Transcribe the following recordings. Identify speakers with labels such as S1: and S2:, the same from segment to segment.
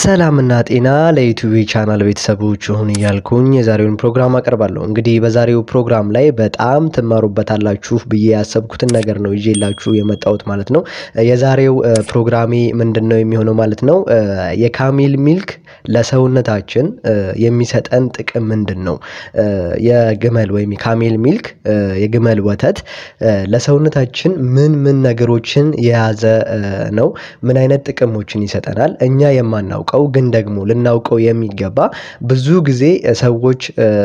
S1: ሰላምና ጤና ለዩቲዩብ ቻናል ቤተሰቦች ይሁን እያልኩኝ የዛሬውን ፕሮግራም አቀርባለሁ። እንግዲህ በዛሬው ፕሮግራም ላይ በጣም ትማሩበታላችሁ ብዬ ያሰብኩትን ነገር ነው ይዤላችሁ የመጣሁት ማለት ነው። የዛሬው ፕሮግራሜ ምንድን ነው የሚሆነው ማለት ነው የካሜል ሚልክ ለሰውነታችን የሚሰጠን ጥቅም ምንድን ነው? የግመል ወይም የካሜል ሚልክ የግመል ወተት ለሰውነታችን ምን ምን ነገሮችን የያዘ ነው? ምን አይነት ጥቅሞችን ይሰጠናል? እኛ የማናውቀው ግን ደግሞ ልናውቀው የሚገባ ብዙ ጊዜ ሰዎች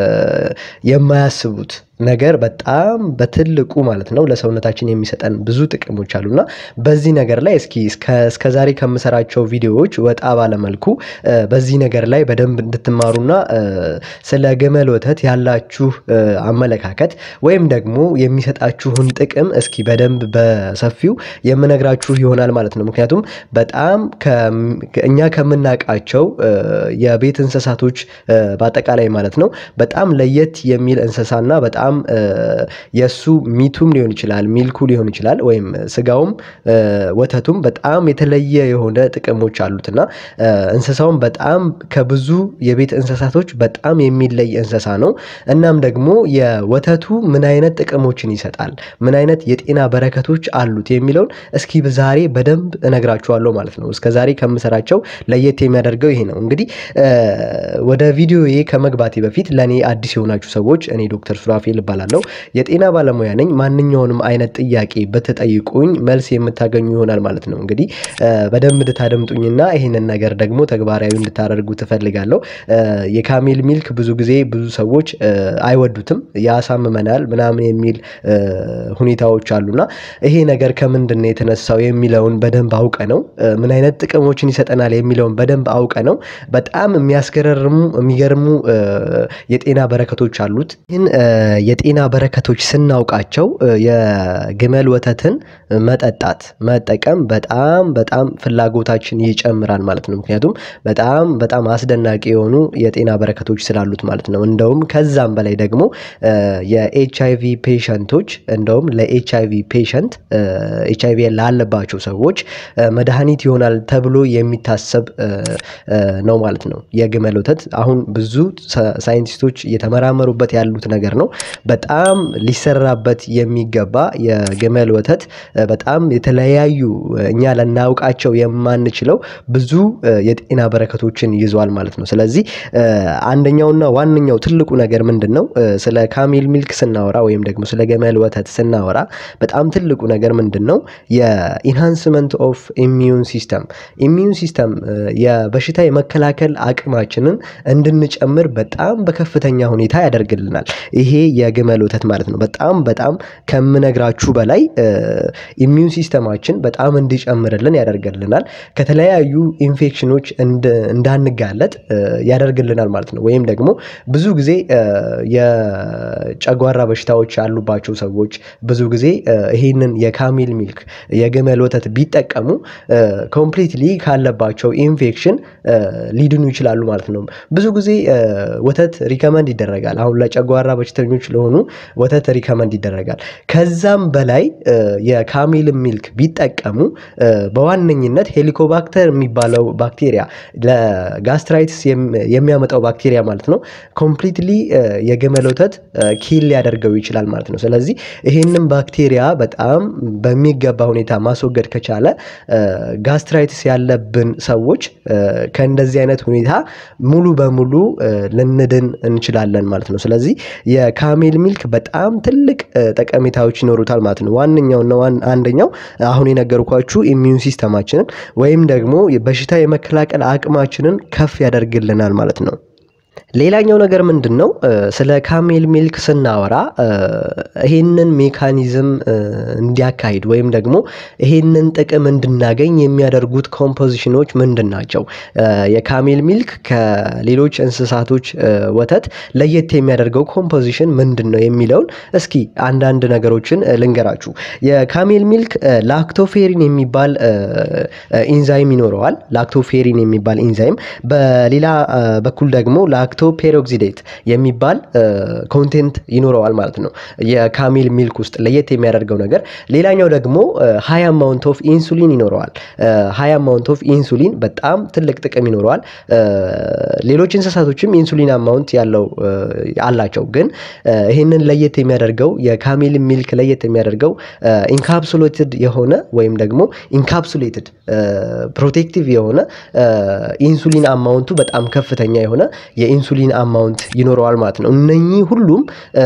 S1: የማያስቡት ነገር በጣም በትልቁ ማለት ነው ለሰውነታችን የሚሰጠን ብዙ ጥቅሞች አሉና በዚህ ነገር ላይ እስኪ እስከ ዛሬ ከምሰራቸው ቪዲዮዎች ወጣ ባለመልኩ በዚህ ነገር ላይ በደንብ እንድትማሩና ስለ ግመል ወተት ያላችሁ አመለካከት ወይም ደግሞ የሚሰጣችሁን ጥቅም እስኪ በደንብ በሰፊው የምነግራችሁ ይሆናል ማለት ነው። ምክንያቱም በጣም እኛ ከምናውቃቸው የቤት እንስሳቶች በአጠቃላይ ማለት ነው በጣም ለየት የሚል እንስሳና በጣም የእሱ ሚቱም ሊሆን ይችላል ሚልኩ ሊሆን ይችላል ወይም ስጋውም ወተቱም በጣም የተለየ የሆነ ጥቅሞች አሉት እና እንስሳውም በጣም ከብዙ የቤት እንስሳቶች በጣም የሚለይ እንስሳ ነው። እናም ደግሞ የወተቱ ምን አይነት ጥቅሞችን ይሰጣል ምን አይነት የጤና በረከቶች አሉት የሚለውን እስኪ ዛሬ በደንብ እነግራችኋለሁ ማለት ነው። እስከ ዛሬ ከምሰራቸው ለየት የሚያደርገው ይሄ ነው። እንግዲህ ወደ ቪዲዮዬ ከመግባቴ በፊት ለእኔ አዲስ የሆናችሁ ሰዎች እኔ ዶክተር ሱራፌል እባላለሁ የጤና ባለሙያ ነኝ። ማንኛውንም አይነት ጥያቄ ብትጠይቁኝ መልስ የምታገኙ ይሆናል ማለት ነው። እንግዲህ በደንብ እንድታደምጡኝና ይህንን ነገር ደግሞ ተግባራዊ እንድታደርጉ ትፈልጋለሁ። የካሜል ሚልክ ብዙ ጊዜ ብዙ ሰዎች አይወዱትም ያሳምመናል ምናምን የሚል ሁኔታዎች አሉና ይሄ ነገር ከምንድን ነው የተነሳው የሚለውን በደንብ አውቀ ነው ምን አይነት ጥቅሞችን ይሰጠናል የሚለውን በደንብ አውቀ ነው በጣም የሚያስገርሙ የሚገርሙ የጤና በረከቶች አሉት። ይህን የጤና በረከቶች ስናውቃቸው የግመል ወተትን መጠጣት መጠቀም በጣም በጣም ፍላጎታችን ይጨምራል ማለት ነው። ምክንያቱም በጣም በጣም አስደናቂ የሆኑ የጤና በረከቶች ስላሉት ማለት ነው። እንደውም ከዛም በላይ ደግሞ የኤች አይ ቪ ፔሸንቶች እንደውም ለኤች አይ ቪ ፔሸንት ኤች አይ ቪ ላለባቸው ሰዎች መድኃኒት ይሆናል ተብሎ የሚታሰብ ነው ማለት ነው። የግመል ወተት አሁን ብዙ ሳይንቲስቶች እየተመራመሩበት ያሉት ነገር ነው። በጣም ሊሰራበት የሚገባ የግመል ወተት በጣም የተለያዩ እኛ ልናውቃቸው የማንችለው ብዙ የጤና በረከቶችን ይዟል ማለት ነው። ስለዚህ አንደኛውና ዋነኛው ትልቁ ነገር ምንድን ነው? ስለ ካሜል ሚልክ ስናወራ ወይም ደግሞ ስለ ግመል ወተት ስናወራ በጣም ትልቁ ነገር ምንድን ነው? የኢንሃንስመንት ኦፍ ኢሚዩን ሲስተም ኢሚዩን ሲስተም የበሽታ የመከላከል አቅማችንን እንድንጨምር በጣም በከፍተኛ ሁኔታ ያደርግልናል። ይሄ የግመል ወተት ማለት ነው። በጣም በጣም ከምነግራችሁ በላይ ኢሚዩን ሲስተማችን በጣም እንዲጨምርልን ያደርግልናል። ከተለያዩ ኢንፌክሽኖች እንዳንጋለጥ ያደርግልናል ማለት ነው። ወይም ደግሞ ብዙ ጊዜ የጨጓራ በሽታዎች ያሉባቸው ሰዎች ብዙ ጊዜ ይሄንን የካሜል ሚልክ የግመል ወተት ቢጠቀሙ ኮምፕሊትሊ ካለባቸው ኢንፌክሽን ሊድኑ ይችላሉ ማለት ነው። ብዙ ጊዜ ወተት ሪከመንድ ይደረጋል አሁን ለጨጓራ በሽተኞች ለሆኑ ወተት ሪከመንድ ይደረጋል። ከዛም በላይ የካሜል ሚልክ ቢጠቀሙ በዋነኝነት ሄሊኮባክተር የሚባለው ባክቴሪያ ለጋስትራይትስ የሚያመጣው ባክቴሪያ ማለት ነው ኮምፕሊትሊ የግመል ወተት ኪል ሊያደርገው ይችላል ማለት ነው። ስለዚህ ይሄንን ባክቴሪያ በጣም በሚገባ ሁኔታ ማስወገድ ከቻለ ጋስትራይትስ ያለብን ሰዎች ከእንደዚህ አይነት ሁኔታ ሙሉ በሙሉ ልንድን እንችላለን ማለት ነው። ስለዚህ የካሜል ሚልክ በጣም ትልቅ ጠቀሜታዎች ይኖሩታል ማለት ነው። ዋነኛውና አንደኛው አሁን የነገርኳችሁ ኢሚዩን ሲስተማችንን ወይም ደግሞ በሽታ የመከላከል አቅማችንን ከፍ ያደርግልናል ማለት ነው። ሌላኛው ነገር ምንድን ነው? ስለ ካሜል ሚልክ ስናወራ ይሄንን ሜካኒዝም እንዲያካሂድ ወይም ደግሞ ይሄንን ጥቅም እንድናገኝ የሚያደርጉት ኮምፖዚሽኖች ምንድን ናቸው? የካሜል ሚልክ ከሌሎች እንስሳቶች ወተት ለየት የሚያደርገው ኮምፖዚሽን ምንድን ነው የሚለውን እስኪ አንዳንድ ነገሮችን ልንገራችሁ። የካሜል ሚልክ ላክቶፌሪን የሚባል ኢንዛይም ይኖረዋል። ላክቶፌሪን የሚባል ኢንዛይም በሌላ በኩል ደግሞ ላክቶ ፔሮክሲዴት የሚባል ኮንቴንት ይኖረዋል ማለት ነው የካሜል ሚልክ ውስጥ ለየት የሚያደርገው ነገር። ሌላኛው ደግሞ ሀይ አማውንት ኦፍ ኢንሱሊን ይኖረዋል። ሀይ አማውንት ኦፍ ኢንሱሊን በጣም ትልቅ ጥቅም ይኖረዋል። ሌሎች እንስሳቶችም ኢንሱሊን አማውንት ያለው አላቸው። ግን ይህንን ለየት የሚያደርገው የካሜል ሚልክ ለየት የሚያደርገው ኢንካፕሱሌትድ የሆነ ወይም ደግሞ ኢንካፕሱሌትድ ፕሮቴክቲቭ የሆነ ኢንሱሊን አማውንቱ በጣም ከፍተኛ የሆነ የኢንሱሊን አማውንት ይኖረዋል ማለት ነው። እነኚህ ሁሉም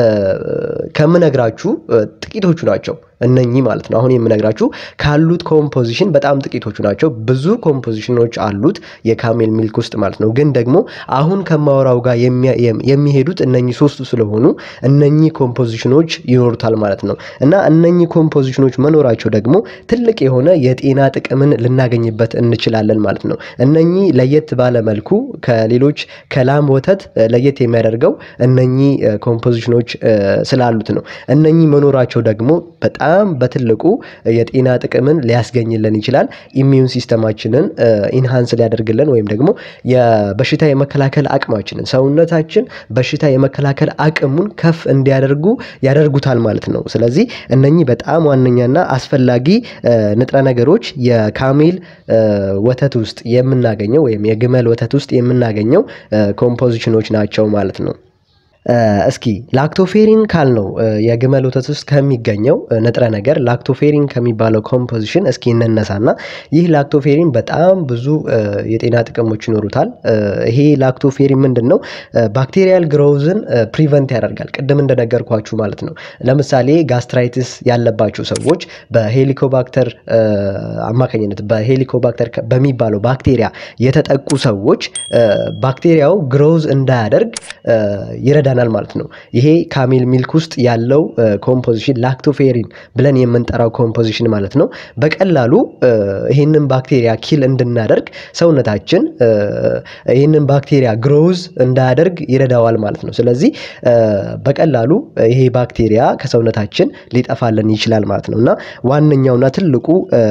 S1: ከምነግራችሁ ጥቂቶቹ ናቸው። እነኚህ ማለት ነው አሁን የምነግራችሁ ካሉት ኮምፖዚሽን በጣም ጥቂቶቹ ናቸው። ብዙ ኮምፖዚሽኖች አሉት የካሜል ሚልክ ውስጥ ማለት ነው። ግን ደግሞ አሁን ከማወራው ጋር የሚሄዱት እነኚህ ሶስቱ ስለሆኑ እነኚህ ኮምፖዚሽኖች ይኖሩታል ማለት ነው። እና እነኚህ ኮምፖዚሽኖች መኖራቸው ደግሞ ትልቅ የሆነ የጤና ጥቅምን ልናገኝበት እንችላለን ማለት ነው። እነኚህ ለየት ባለ መልኩ ከሌሎች ከላም ወተት ለየት የሚያደርገው እነኚህ ኮምፖዚሽኖች ስላሉት ነው። እነኚህ መኖራቸው ደግሞ በጣም በትልቁ የጤና ጥቅምን ሊያስገኝልን ይችላል። ኢሚዩን ሲስተማችንን ኢንሃንስ ሊያደርግልን ወይም ደግሞ የበሽታ የመከላከል አቅማችንን ሰውነታችን በሽታ የመከላከል አቅሙን ከፍ እንዲያደርጉ ያደርጉታል ማለት ነው። ስለዚህ እነኚህ በጣም ዋነኛና አስፈላጊ ንጥረ ነገሮች የካሜል ወተት ውስጥ የምናገኘው ወይም የግመል ወተት ውስጥ የምናገኘው ኮምፖዚሽኖች ናቸው ማለት ነው። እስኪ ላክቶፌሪን ካልነው የግመል ወተት ውስጥ ከሚገኘው ንጥረ ነገር ላክቶፌሪን ከሚባለው ኮምፖዚሽን እስኪ እንነሳና ይህ ላክቶፌሪን በጣም ብዙ የጤና ጥቅሞች ይኖሩታል። ይሄ ላክቶፌሪን ምንድን ነው? ባክቴሪያል ግሮውዝን ፕሪቨንት ያደርጋል። ቅድም እንደነገርኳችሁ ማለት ነው። ለምሳሌ ጋስትራይትስ ያለባቸው ሰዎች በሄሊኮባክተር አማካኝነት በሄሊኮባክተር በሚባለው ባክቴሪያ የተጠቁ ሰዎች ባክቴሪያው ግሮውዝ እንዳያደርግ ይረዳናል ማለት ነው። ይሄ ካሜል ሚልክ ውስጥ ያለው ኮምፖዚሽን ላክቶፌሪን ብለን የምንጠራው ኮምፖዚሽን ማለት ነው። በቀላሉ ይህንን ባክቴሪያ ኪል እንድናደርግ ሰውነታችን ይህንን ባክቴሪያ ግሮውዝ እንዳያደርግ ይረዳዋል ማለት ነው። ስለዚህ በቀላሉ ይሄ ባክቴሪያ ከሰውነታችን ሊጠፋልን ይችላል ማለት ነው እና ዋነኛውና ትልቁ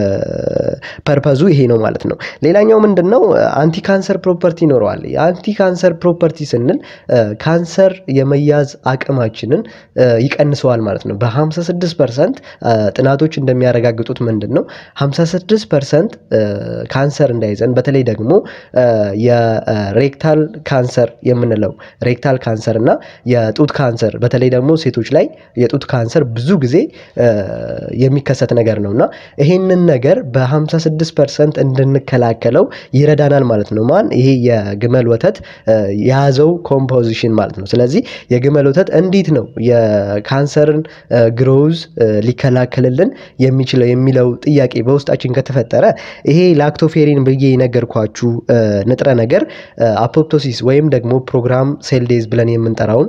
S1: ፐርፐዙ ይሄ ነው ማለት ነው። ሌላኛው ምንድን ነው? አንቲ ካንሰር ፕሮፐርቲ ይኖረዋል። የአንቲ ካንሰር ፕሮፐርቲ ስንል ካንሰር የመያዝ አቅማችንን ይቀንሰዋል ማለት ነው። በ56 ፐርሰንት ጥናቶች እንደሚያረጋግጡት ምንድን ነው 56 ፐርሰንት ካንሰር እንዳይዘን በተለይ ደግሞ የሬክታል ካንሰር የምንለው ሬክታል ካንሰር እና የጡት ካንሰር በተለይ ደግሞ ሴቶች ላይ የጡት ካንሰር ብዙ ጊዜ የሚከሰት ነገር ነው እና ይሄንን ነገር በ56 ፐርሰንት እንድንከላከለው ይረዳናል ማለት ነው። ማን ይሄ የግመል ወተት የያዘው ኮምፖዚሽን ማለት ነው። ስለዚህ የግመል ወተት እንዴት ነው የካንሰርን ግሮውዝ ሊከላከልልን የሚችለው የሚለው ጥያቄ በውስጣችን ከተፈጠረ ይሄ ላክቶፌሪን ብዬ የነገርኳችሁ ንጥረ ነገር አፖፕቶሲስ ወይም ደግሞ ፕሮግራም ሴል ዴዝ ብለን የምንጠራውን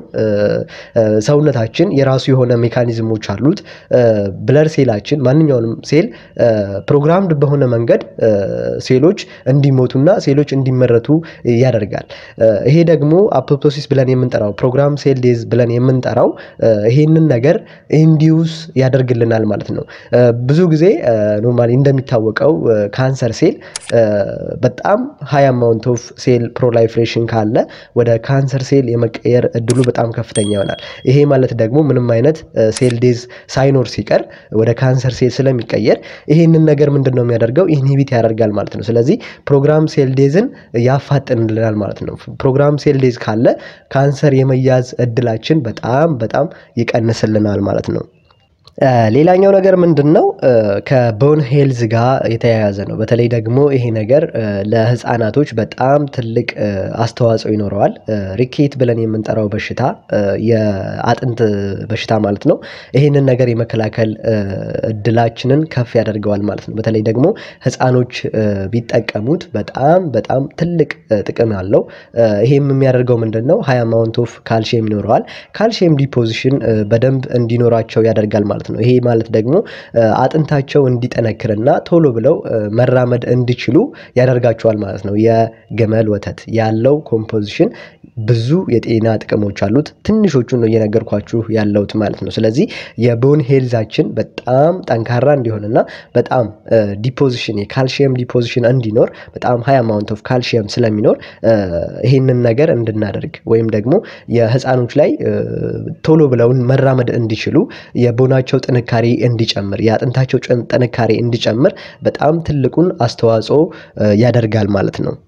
S1: ሰውነታችን የራሱ የሆነ ሜካኒዝሞች አሉት። ብለር ሴላችን ማንኛውንም ሴል ፕሮግራምድ በሆነ መንገድ ሴሎች እንዲሞቱና ሴሎች እንዲመረቱ ያደርጋል። ይሄ ደግሞ አፖፕቶሲስ ብለን የምንጠራው ፕሮግራም ሴል ዴዝ ብለን የምንጠራው ይሄንን ነገር ኢንዲዩስ ያደርግልናል ማለት ነው። ብዙ ጊዜ ኖርማሊ እንደሚታወቀው ካንሰር ሴል በጣም ሀይ አማውንት ኦፍ ሴል ፕሮላይፍሬሽን ካለ ወደ ካንሰር ሴል የመቀየር እድሉ በጣም ከፍተኛ ይሆናል። ይሄ ማለት ደግሞ ምንም አይነት ሴል ዴዝ ሳይኖር ሲቀር ወደ ካንሰር ሴል ስለሚቀየር ይሄንን ነገር ምንድን ነው የሚያደርገው ኢንሂቢት ያደርጋል ማለት ነው። ስለዚህ ፕሮግራም ሴል ዴዝን ያፋጥንልናል ማለት ነው። ፕሮግራም ሴል ዴዝ ካለ ካንሰር የመያዝ እድላችን በጣም በጣም ይቀንስልናል ማለት ነው። ሌላኛው ነገር ምንድን ነው? ከቦን ሄልዝ ጋር የተያያዘ ነው። በተለይ ደግሞ ይሄ ነገር ለህፃናቶች በጣም ትልቅ አስተዋጽኦ ይኖረዋል። ሪኬት ብለን የምንጠራው በሽታ የአጥንት በሽታ ማለት ነው። ይሄንን ነገር የመከላከል እድላችንን ከፍ ያደርገዋል ማለት ነው። በተለይ ደግሞ ህፃኖች ቢጠቀሙት በጣም በጣም ትልቅ ጥቅም አለው። ይሄም የሚያደርገው ምንድን ነው? ሀይ አማውንት ኦፍ ካልሽየም ይኖረዋል። ካልሽየም ዲፖዚሽን በደንብ እንዲኖራቸው ያደርጋል ማለት ማለት ነው። ይሄ ማለት ደግሞ አጥንታቸው እንዲጠነክርና ቶሎ ብለው መራመድ እንዲችሉ ያደርጋቸዋል ማለት ነው። የግመል ወተት ያለው ኮምፖዚሽን ብዙ የጤና ጥቅሞች አሉት። ትንሾቹን ነው እየነገርኳችሁ ያለሁት ማለት ነው። ስለዚህ የቦን ሄልዛችን በጣም ጠንካራ እንዲሆንና በጣም ዲፖዚሽን የካልሽየም ዲፖዚሽን እንዲኖር በጣም ሀይ አማውንት ኦፍ ካልሽየም ስለሚኖር ይህንን ነገር እንድናደርግ ወይም ደግሞ የህፃኖች ላይ ቶሎ ብለውን መራመድ እንዲችሉ የቦናቸው ጥንካሬ እንዲጨምር የአጥንታቸው ጥንካሬ እንዲጨምር በጣም ትልቁን አስተዋጽኦ ያደርጋል ማለት ነው።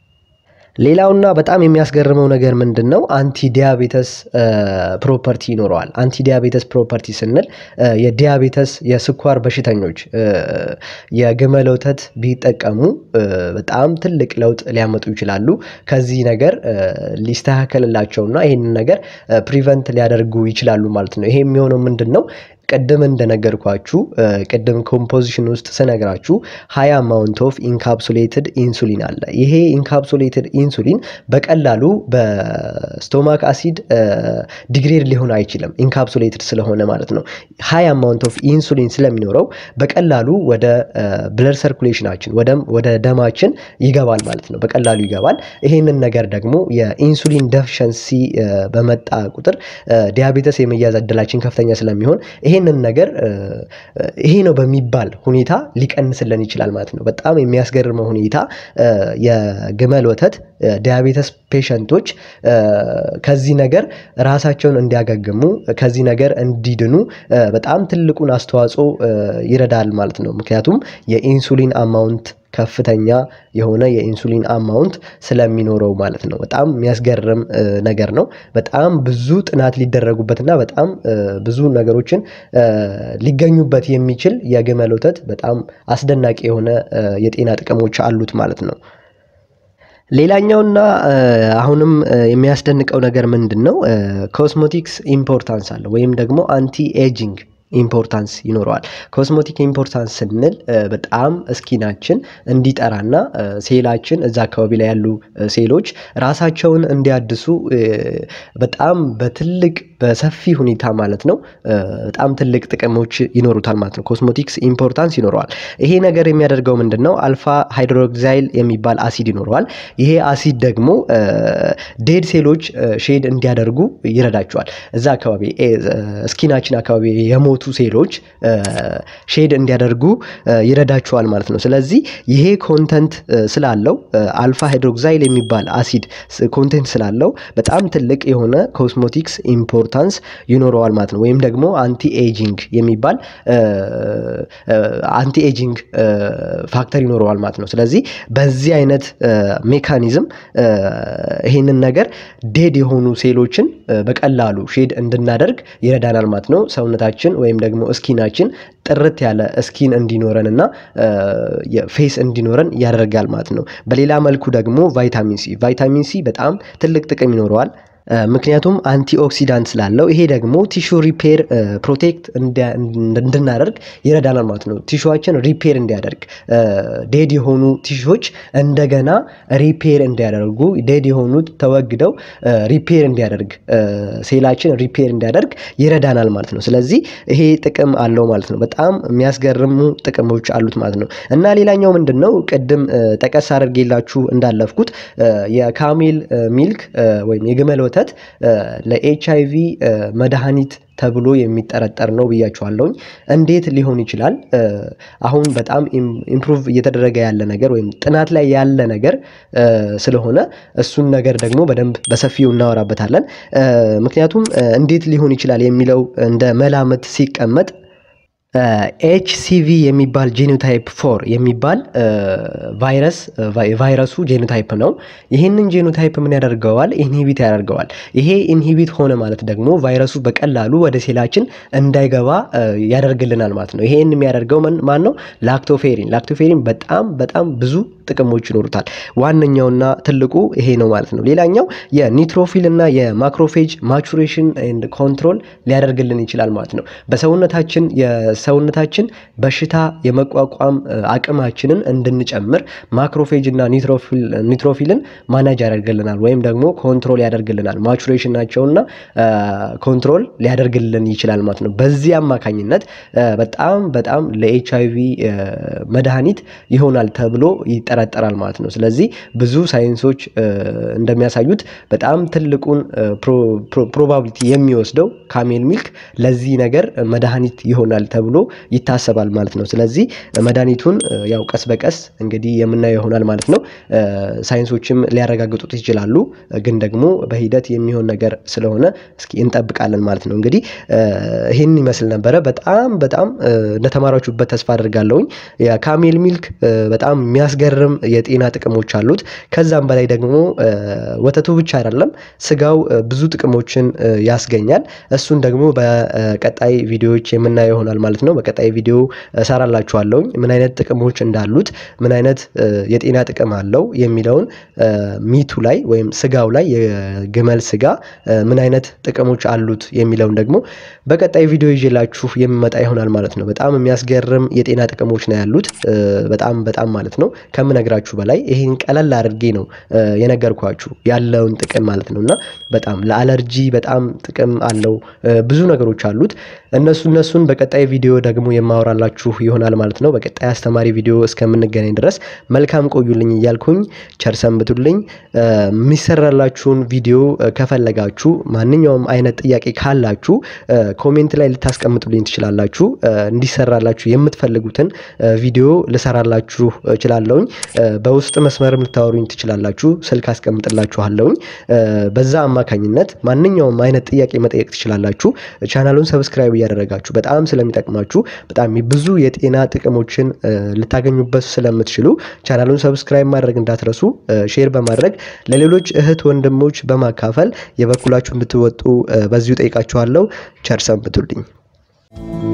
S1: ሌላውና በጣም የሚያስገርመው ነገር ምንድን ነው? አንቲ ዲያቤተስ ፕሮፐርቲ ይኖረዋል። አንቲ ዲያቤተስ ፕሮፐርቲ ስንል የዲያቤተስ የስኳር በሽተኞች የግመል ወተት ቢጠቀሙ በጣም ትልቅ ለውጥ ሊያመጡ ይችላሉ። ከዚህ ነገር ሊስተካከልላቸውና ይህንን ነገር ፕሪቨንት ሊያደርጉ ይችላሉ ማለት ነው። ይሄ የሚሆነው ምንድን ነው? ቅድም እንደነገርኳችሁ ቅድም ኮምፖዚሽን ውስጥ ስነግራችሁ ሀይ አማውንት ኦፍ ኢንካፕሱሌትድ ኢንሱሊን አለ። ይሄ ኢንካፕሱሌትድ ኢንሱሊን በቀላሉ በስቶማክ አሲድ ዲግሬድ ሊሆን አይችልም፣ ኢንካፕሱሌትድ ስለሆነ ማለት ነው። ሀይ አማውንት ኦፍ ኢንሱሊን ስለሚኖረው በቀላሉ ወደ ብለድ ሰርኩሌሽናችን ወደ ደማችን ይገባል ማለት ነው። በቀላሉ ይገባል። ይሄንን ነገር ደግሞ የኢንሱሊን ደፊሸንሲ በመጣ ቁጥር ዲያቤተስ የመያዝ እድላችን ከፍተኛ ስለሚሆን ይሄንን ነገር ይሄ ነው በሚባል ሁኔታ ሊቀንስልን ይችላል ማለት ነው። በጣም የሚያስገርመው ሁኔታ የግመል ወተት ዲያቤተስ ፔሸንቶች ከዚህ ነገር ራሳቸውን እንዲያገግሙ ከዚህ ነገር እንዲድኑ በጣም ትልቁን አስተዋጽኦ ይረዳል ማለት ነው። ምክንያቱም የኢንሱሊን አማውንት ከፍተኛ የሆነ የኢንሱሊን አማውንት ስለሚኖረው ማለት ነው። በጣም የሚያስገርም ነገር ነው። በጣም ብዙ ጥናት ሊደረጉበትና በጣም ብዙ ነገሮችን ሊገኙበት የሚችል የግመል ወተት በጣም አስደናቂ የሆነ የጤና ጥቅሞች አሉት ማለት ነው። ሌላኛውና አሁንም የሚያስደንቀው ነገር ምንድን ነው? ኮስሞቲክስ ኢምፖርታንስ አለው ወይም ደግሞ አንቲ ኤጂንግ ኢምፖርታንስ ይኖረዋል። ኮስሞቲክ ኢምፖርታንስ ስንል በጣም እስኪናችን እንዲጠራና ሴላችን እዛ አካባቢ ላይ ያሉ ሴሎች ራሳቸውን እንዲያድሱ በጣም በትልቅ በሰፊ ሁኔታ ማለት ነው በጣም ትልቅ ጥቅሞች ይኖሩታል ማለት ነው። ኮስሞቲክስ ኢምፖርታንስ ይኖረዋል። ይሄ ነገር የሚያደርገው ምንድን ነው? አልፋ ሃይድሮክሳይል የሚባል አሲድ ይኖረዋል። ይሄ አሲድ ደግሞ ዴድ ሴሎች ሼድ እንዲያደርጉ ይረዳቸዋል። እዛ አካባቢ ስኪናችን አካባቢ የሞቱ ሴሎች ሼድ እንዲያደርጉ ይረዳቸዋል ማለት ነው። ስለዚህ ይሄ ኮንተንት ስላለው አልፋ ሃይድሮክሳይል የሚባል አሲድ ኮንቴንት ስላለው በጣም ትልቅ የሆነ ኮስሞቲክስ ኢምፖርታንስ ይኖረዋል ማለት ነው። ወይም ደግሞ አንቲ ኤጂንግ የሚባል አንቲ ኤጂንግ ፋክተር ይኖረዋል ማለት ነው። ስለዚህ በዚህ አይነት ሜካኒዝም ይሄንን ነገር ዴድ የሆኑ ሴሎችን በቀላሉ ሼድ እንድናደርግ ይረዳናል ማለት ነው። ሰውነታችን ወይም ደግሞ እስኪናችን ጥርት ያለ እስኪን እንዲኖረን እና ፌስ እንዲኖረን ያደርጋል ማለት ነው። በሌላ መልኩ ደግሞ ቫይታሚን ሲ ቫይታሚን ሲ በጣም ትልቅ ጥቅም ይኖረዋል። ምክንያቱም አንቲ ኦክሲዳንት ስላለው ይሄ ደግሞ ቲሹ ሪፔር ፕሮቴክት እንድናደርግ ይረዳናል ማለት ነው። ቲሹዋችን ሪፔር እንዲያደርግ ዴድ የሆኑ ቲሹዎች እንደገና ሪፔር እንዲያደርጉ ዴድ የሆኑት ተወግደው ሪፔር እንዲያደርግ ሴላችን ሪፔር እንዲያደርግ ይረዳናል ማለት ነው። ስለዚህ ይሄ ጥቅም አለው ማለት ነው። በጣም የሚያስገርሙ ጥቅሞች አሉት ማለት ነው። እና ሌላኛው ምንድን ነው ቅድም ጠቀስ አድርጌላችሁ እንዳለፍኩት የካሜል ሚልክ ወይም የግመል ወተት ለኤች አይ ቪ መድኃኒት ተብሎ የሚጠረጠር ነው ብያችኋለሁኝ። እንዴት ሊሆን ይችላል? አሁን በጣም ኢምፕሩቭ እየተደረገ ያለ ነገር ወይም ጥናት ላይ ያለ ነገር ስለሆነ እሱን ነገር ደግሞ በደንብ በሰፊው እናወራበታለን። ምክንያቱም እንዴት ሊሆን ይችላል የሚለው እንደ መላምት ሲቀመጥ ኤችሲቪ የሚባል ጄኖታይፕ ፎር የሚባል ቫይረስ ቫይረሱ ጄኖታይፕ ነው። ይህንን ጄኖታይፕ ምን ያደርገዋል? ኢንሂቢት ያደርገዋል። ይሄ ኢንሂቢት ሆነ ማለት ደግሞ ቫይረሱ በቀላሉ ወደ ሴላችን እንዳይገባ ያደርግልናል ማለት ነው። ይሄን የሚያደርገው ማን ነው? ላክቶፌሪን። ላክቶፌሪን በጣም በጣም ብዙ ጥቅሞች ይኖሩታል። ዋነኛውና ትልቁ ይሄ ነው ማለት ነው። ሌላኛው የኒትሮፊል እና የማክሮፌጅ ማቹሬሽን ኤንድ ኮንትሮል ሊያደርግልን ይችላል ማለት ነው። በሰውነታችን ሰውነታችን በሽታ የመቋቋም አቅማችንን እንድንጨምር ማክሮፌጅ እና ኒትሮፊልን ማናጅ ያደርግልናል ወይም ደግሞ ኮንትሮል ያደርግልናል። ማቹሬሽን ናቸውና ኮንትሮል ሊያደርግልን ይችላል ማለት ነው። በዚህ አማካኝነት በጣም በጣም ለኤች አይቪ መድኃኒት ይሆናል ተብሎ ይጠረጠራል ማለት ነው። ስለዚህ ብዙ ሳይንሶች እንደሚያሳዩት በጣም ትልቁን ፕሮባቢሊቲ የሚወስደው ካሜል ሚልክ ለዚህ ነገር መድኃኒት ይሆናል ተብሎ ይታሰባል ማለት ነው። ስለዚህ መድኃኒቱን ያው ቀስ በቀስ እንግዲህ የምናየው ይሆናል ማለት ነው። ሳይንሶችም ሊያረጋግጡት ይችላሉ፣ ግን ደግሞ በሂደት የሚሆን ነገር ስለሆነ እስኪ እንጠብቃለን ማለት ነው። እንግዲህ ይህን ይመስል ነበረ። በጣም በጣም እንደተማራችሁበት ተስፋ አድርጋለሁኝ። የካሜል ሚልክ በጣም የሚያስገርም የጤና ጥቅሞች አሉት። ከዛም በላይ ደግሞ ወተቱ ብቻ አይደለም ስጋው ብዙ ጥቅሞችን ያስገኛል። እሱን ደግሞ በቀጣይ ቪዲዮዎች የምናየው ይሆናል ማለት ነው። በቀጣይ ቪዲዮ እሰራላችኋለሁኝ ምን አይነት ጥቅሞች እንዳሉት ምን አይነት የጤና ጥቅም አለው የሚለውን ሚቱ ላይ ወይም ስጋው ላይ የግመል ስጋ ምን አይነት ጥቅሞች አሉት የሚለውን ደግሞ በቀጣይ ቪዲዮ ይዤላችሁ የምመጣ ይሆናል ማለት ነው። በጣም የሚያስገርም የጤና ጥቅሞች ነው ያሉት በጣም በጣም ማለት ነው ከምነግራችሁ በላይ ይሄን ቀለል አድርጌ ነው የነገርኳችሁ ያለውን ጥቅም ማለት ነው እና በጣም ለአለርጂ በጣም ጥቅም አለው ብዙ ነገሮች አሉት። እነሱ እነሱን በቀጣይ ቪዲዮ ደግሞ የማወራላችሁ ይሆናል ማለት ነው። በቀጣይ አስተማሪ ቪዲዮ እስከምንገናኝ ድረስ መልካም ቆዩልኝ እያልኩኝ ቸር ሰንብቱልኝ። የሚሰራላችሁን ቪዲዮ ከፈለጋችሁ ማንኛውም አይነት ጥያቄ ካላችሁ ኮሜንት ላይ ልታስቀምጡልኝ ትችላላችሁ። እንዲሰራላችሁ የምትፈልጉትን ቪዲዮ ልሰራላችሁ እችላለሁኝ። በውስጥ መስመርም ልታወሩኝ ትችላላችሁ። ስልክ አስቀምጥላችኋለሁኝ። በዛ አማካኝነት ማንኛውም አይነት ጥያቄ መጠየቅ ትችላላችሁ። ቻናሉን ሰብስክራይብ እያደረጋችሁ በጣም ስለሚጠቅማችሁ በጣም ብዙ የጤና ጥቅሞችን ልታገኙበት ስለምትችሉ ቻናሉን ሰብስክራይብ ማድረግ እንዳትረሱ፣ ሼር በማድረግ ለሌሎች እህት ወንድሞች በማካፈል የበኩላችሁ እንድትወጡ በዚሁ ጠይቃችኋለሁ። ቸር ሰንብቱልኝ።